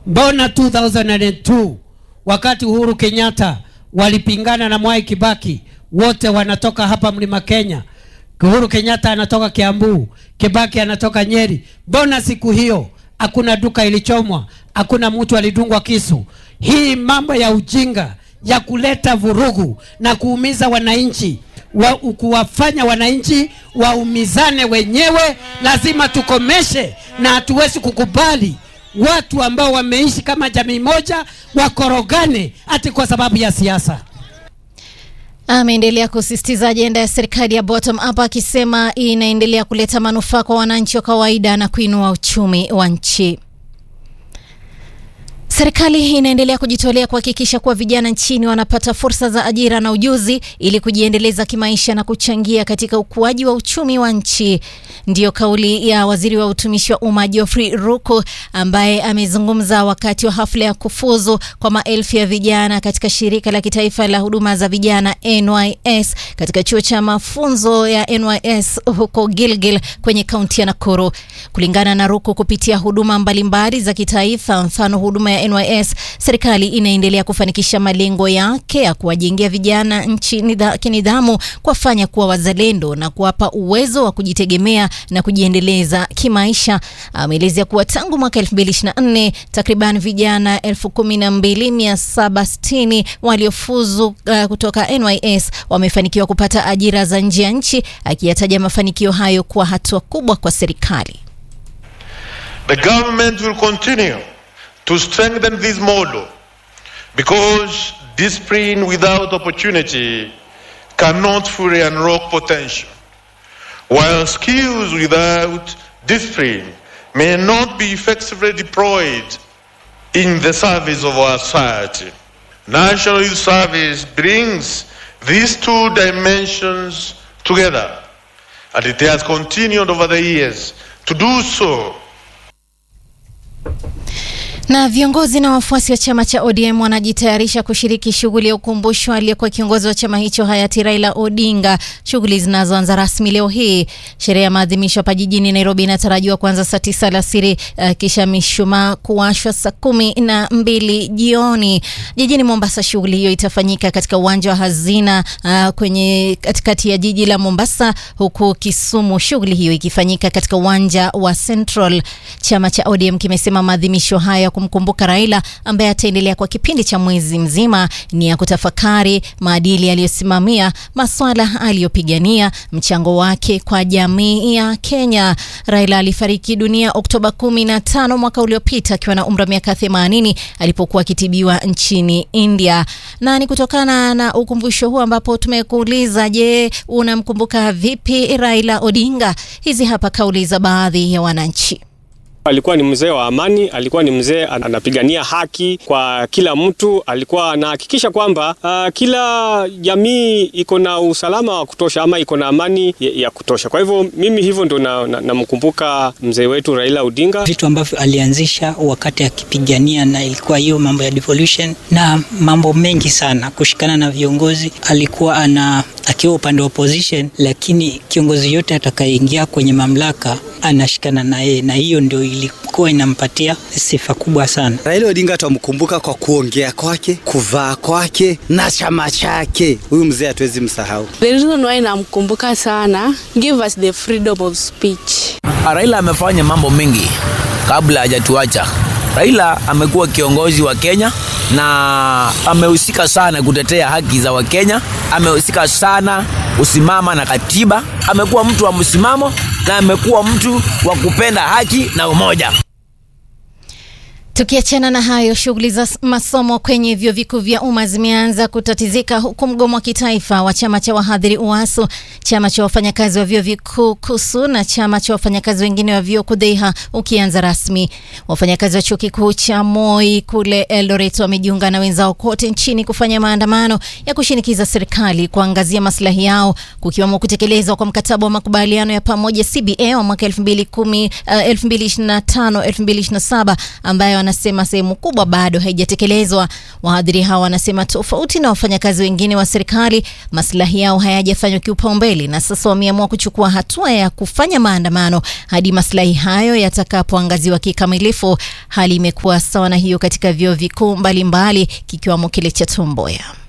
Mbona 2002 wakati Uhuru Kenyatta walipingana na Mwai Kibaki, wote wanatoka hapa Mlima Kenya. Uhuru Kenyatta anatoka Kiambu, Kibaki anatoka Nyeri. Mbona siku hiyo hakuna duka ilichomwa, hakuna mtu alidungwa kisu? Hii mambo ya ujinga ya kuleta vurugu na kuumiza wananchi wa, kuwafanya wananchi waumizane wenyewe, lazima tukomeshe, na hatuwezi kukubali watu ambao wameishi kama jamii moja wakorogane ati kwa sababu ya siasa. Ameendelea kusisitiza ajenda ya serikali ya bottom up akisema inaendelea kuleta manufaa kwa wananchi wa kawaida na kuinua uchumi wa nchi. Serikali inaendelea kujitolea kuhakikisha kuwa vijana nchini wanapata fursa za ajira na ujuzi ili kujiendeleza kimaisha na kuchangia katika ukuaji wa uchumi wa nchi. Ndiyo kauli ya waziri wa utumishi wa umma Geoffrey Ruku ambaye amezungumza wakati wa hafla ya kufuzu kwa maelfu ya vijana katika shirika la kitaifa la huduma za vijana NYS katika chuo cha mafunzo ya NYS huko Gilgil kwenye kaunti ya Nakuru. Kulingana na Ruku, kupitia huduma mbalimbali za kitaifa, mfano huduma ya NYS, serikali inaendelea kufanikisha malengo yake ya kuwajengea vijana nchi nidha, kinidhamu, kuwafanya kuwa wazalendo na kuwapa uwezo wa kujitegemea na kujiendeleza kimaisha. Ameelezea kuwa tangu mwaka 2024 takriban vijana 12760 waliofuzu uh, kutoka NYS wamefanikiwa kupata ajira za nje ya nchi, akiyataja mafanikio hayo kuwa hatua kubwa kwa serikali. The government will continue to strengthen this model because discipline without opportunity cannot fully unlock potential, while skills without discipline may not be effectively deployed in the service of our society. National Youth Service brings these two dimensions together, and it has continued over the years to do so Na viongozi na wafuasi wa chama cha ODM wanajitayarisha kushiriki shughuli ya ukumbusho aliyekuwa kiongozi wa chama hicho hayati Raila Odinga, shughuli zinazoanza rasmi leo hii. Sherehe ya maadhimisho hapa jijini Nairobi inatarajiwa kuanza saa tisa alasiri, uh, kisha mishumaa kuwashwa saa kumi na mbili jioni. Jijini Mombasa, shughuli hiyo itafanyika katika uwanja wa Hazina uh, kwenye katikati ya jiji la Mombasa, huku Kisumu shughuli hiyo ikifanyika katika uwanja wa Central. Chama cha ODM kimesema maadhimisho haya kumkumbuka Raila ambaye ataendelea kwa kipindi cha mwezi mzima ni ya kutafakari maadili aliyosimamia, maswala aliyopigania, mchango wake kwa jamii ya Kenya. Raila alifariki dunia Oktoba 15 mwaka uliopita akiwa na umri wa miaka 80 alipokuwa akitibiwa nchini India. Na ni kutokana na ukumbusho huu ambapo tumekuuliza, je, unamkumbuka vipi Raila Odinga? Hizi hapa kauli za baadhi ya wananchi. Alikuwa ni mzee wa amani, alikuwa ni mzee anapigania haki kwa kila mtu, alikuwa anahakikisha kwamba uh, kila jamii iko na usalama wa kutosha ama iko na amani ya, ya kutosha. Kwa hivyo mimi hivyo ndo namkumbuka na, na mzee wetu Raila Odinga. Vitu ambavyo alianzisha wakati akipigania, na ilikuwa hiyo mambo ya devolution na mambo mengi sana, kushikana na viongozi. Alikuwa ana akiwa upande wa opposition, lakini kiongozi yote atakayeingia kwenye mamlaka anashikana na yeye, na hiyo ndio ilikuwa inampatia sifa kubwa sana. Raila Odinga tutamkumbuka kwa kuongea kwake, kuvaa kwake na chama chake. Huyu mzee hatuwezi msahau. The reason why namkumbuka sana, give us the freedom of speech. Raila amefanya mambo mengi kabla hajatuacha. Raila amekuwa kiongozi wa Kenya na amehusika sana kutetea haki za Wakenya, amehusika sana kusimama na katiba, amekuwa mtu wa msimamo na amekuwa mtu wa kupenda haki na umoja. Tukiachana na hayo, shughuli za masomo kwenye vyuo vikuu vya umma zimeanza kutatizika huku mgomo wa kitaifa wa chama cha wahadhiri UASU, chama cha wafanyakazi wa vyuo vikuu KUSU na chama cha wafanyakazi wengine wa vyuo KUDHEIHA ukianza rasmi. Wafanyakazi wa chuo kikuu cha Moi kule Eldoret wamejiunga na wenzao kote nchini kufanya maandamano ya kushinikiza serikali kuangazia maslahi yao, kukiwemo kutekelezwa kwa mkataba wa makubaliano ya pamoja CBA wa mwaka 2010 uh, 2025 2027 ambayo wanasema sehemu kubwa bado haijatekelezwa. Wahadhiri hawa wanasema tofauti na wafanyakazi wengine wa serikali, maslahi yao hayajafanywa kipaumbele, na sasa wameamua kuchukua hatua ya kufanya maandamano hadi maslahi hayo yatakapoangaziwa kikamilifu. Hali imekuwa sawa na hiyo katika vyuo vikuu mbalimbali kikiwamo kile cha Tom Mboya.